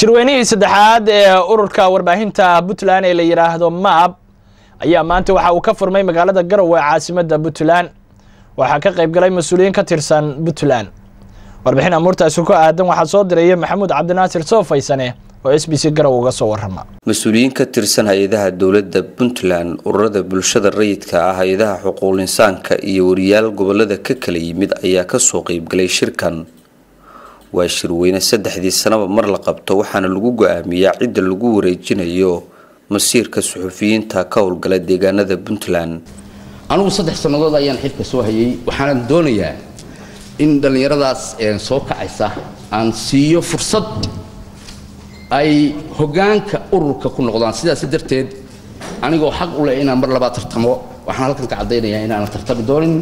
shirweynihii saddexaad ee ururka warbaahinta puntland ee la yidhaahdo maab ayaa maanta waxa uu ka furmay magaalada garowe caasimadda puntland waxaa ka qayb galay mas-uuliyiin ka tirsan puntland warbixin amuurtaasi ku aadan waxaa soo diraya maxamuud cabdinaasir soofaysane oo s b c garowe uga soo warrama mas-uuliyiin ka tirsan hay-adaha dowladda puntland ururada bulshada rayidka ah hay-adaha xuquuqul insaanka iyo wariyaal gobolada ka kala yimid ayaa kasoo qeybgalay shirkan waa shirweyne saddexdii sanaba mar la qabto waxaana lagu go-aamiyaa cidda lagu wareejinayo masiirka suxufiyiinta ka howlgala deegaanada puntland anugu saddex sannadood ayaan xilka soo hayay waxaanan doonayaa in dhallinyaradaas soo kacaysa aan siiyo fursad ay hoggaanka ururka ku noqdaan sidaas darteed anigoo xaq u leh inaan mar labaa tartamo waxaan halkan ka caddaynayaa inaanan tartami doonin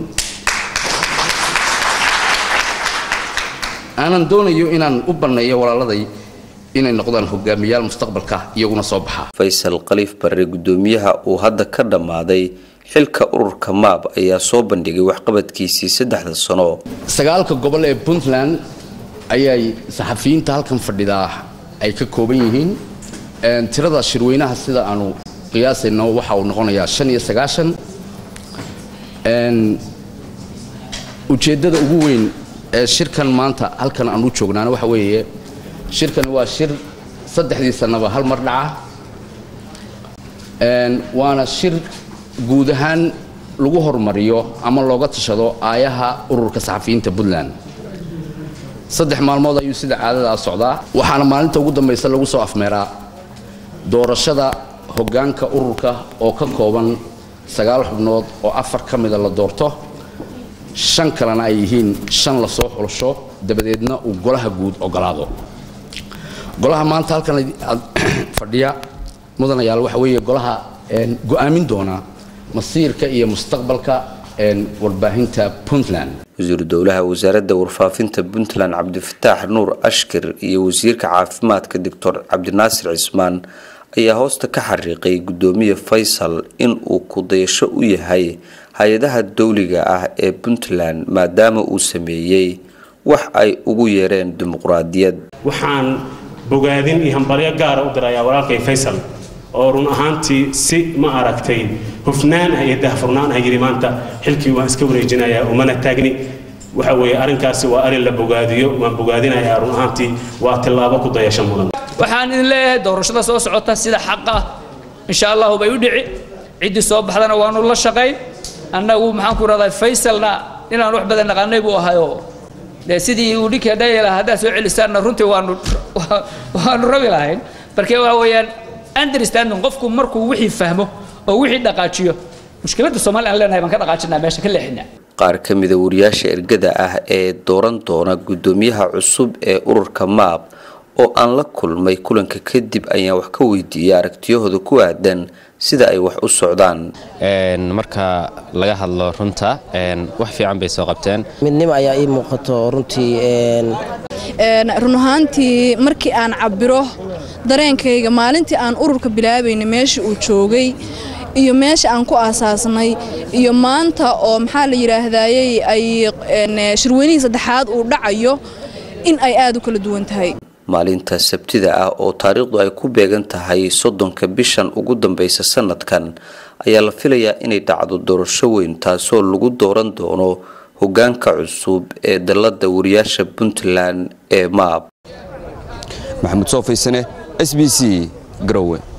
aanan doonayo inaan u banneeyo walaaladay inay noqdaan hogaamiyaal mustaqbalka iyaguna soo baxa faysal khaliif barre guddoomiyaha uu hadda ka dhammaaday xilka ururka maab ayaa soo bandhigay waxqabadkiisii saddexda sano sagaalka gobol ee puntland ayay saxafiyiinta halkan fadhidaa ay ka kooban yihiin tirada shirweynaha sida aanu qiyaasayno waxa uu noqonayaa shan iyo sagaashan ujeeddada ugu weyn ee shirkan maanta halkan aan u joognaana waxa weeye shirkani waa shir saddexdii sannaba hal mar dhaca waana shir guud ahaan lagu hormariyo ama looga tashado aayaha ururka saxafiyiinta puntland saddex maalmood ayuu sida caadadaa socdaa waxaana maalinta ugu dambaysa lagu soo afmeeraa doorashada hoggaanka ururka oo ka kooban sagaal xubnood oo afar ka mida la doorto shan kalena ay yihiin shan lasoo xulasho dabadeedna uu golaha guud ogolaado golaha maanta halkan fadhiya mudanayaal waxa weeye golaha go-aamin doona masiirka iyo mustaqbalka warbaahinta puntland wasiiru dowlaha wasaaradda warfaafinta puntland cabdifataax nuur ashkir iyo wasiirka caafimaadka doctor cabdinaasir cismaan ayaa hoosta ka xariiqay guddoomiye faysal in uu kudayasho u yahay hay-adaha dowliga ah ee puntland maadaama uu sameeyey wax ay ugu yeereen dimuqraadiyad waxaan bogaadin iyo hambalyo gaara u dirayaa walaalkay faysal oo run ahaantii si ma aragtay hufnaan ah iyo dahfurnaan ah yidhi maanta xilkii waan iska wareejinayaa umana taagni waxa weeye arrinkaasi waa arrin la bogaadiyo waan bogaadinayaa run ahaantii waa tillaabo ku dayasho mudan waxaan idin leeyahay doorashada soo socota sida xaqa ah insha allahu bay u dhici ciddii soo baxdana waanu la shaqayn annagu maxaan ku rahdaa faysalna inaan wax badan naqaanay buu ahayoo dee sidii uu dhinkii dhayala haddaad soo celisaanna runtii waanu waanu rabi lahayn markee waxa weeyaan understanding qofku markuu wixii fahmo oo wixii dhaqaajiyo mushkiladda soomaaliya aan leenahay baan ka dhaqaajinaa meesha ka leexinaa qaar ka mida wariyaasha ergada ah ee dooran doona guddoomiyaha cusub ee ururka maab oo aan la kulmay kulanka kadib ayaan wax ka weydiiyay aragtiyahooda ku aadan sida ay wax u socdaan marka laga hadlo runta wax fiican bay soo qabteen midnimo ayaa ii muuqato runtii run ahaantii markii aan cabiro dareenkayga maalintii aan ururka bilaabaynay meesha uu joogay iyo meesha aan ku aasaasnay iyo maanta oo maxaa la yidhaahdayey ay shirweynihii saddexaad uu dhacayo in ay aad u kala duwan tahay maalinta sabtida ah oo taariikhdu ay ku beegan tahay soddonka bishan ugu dambeysa sanadkan ayaa la filayaa inay dhacdo doorasho weyn taasoo lagu dooran doono hoggaanka cusub ee dalladda wariyaasha puntland ee maab maxamuud soo faysane s b c garowe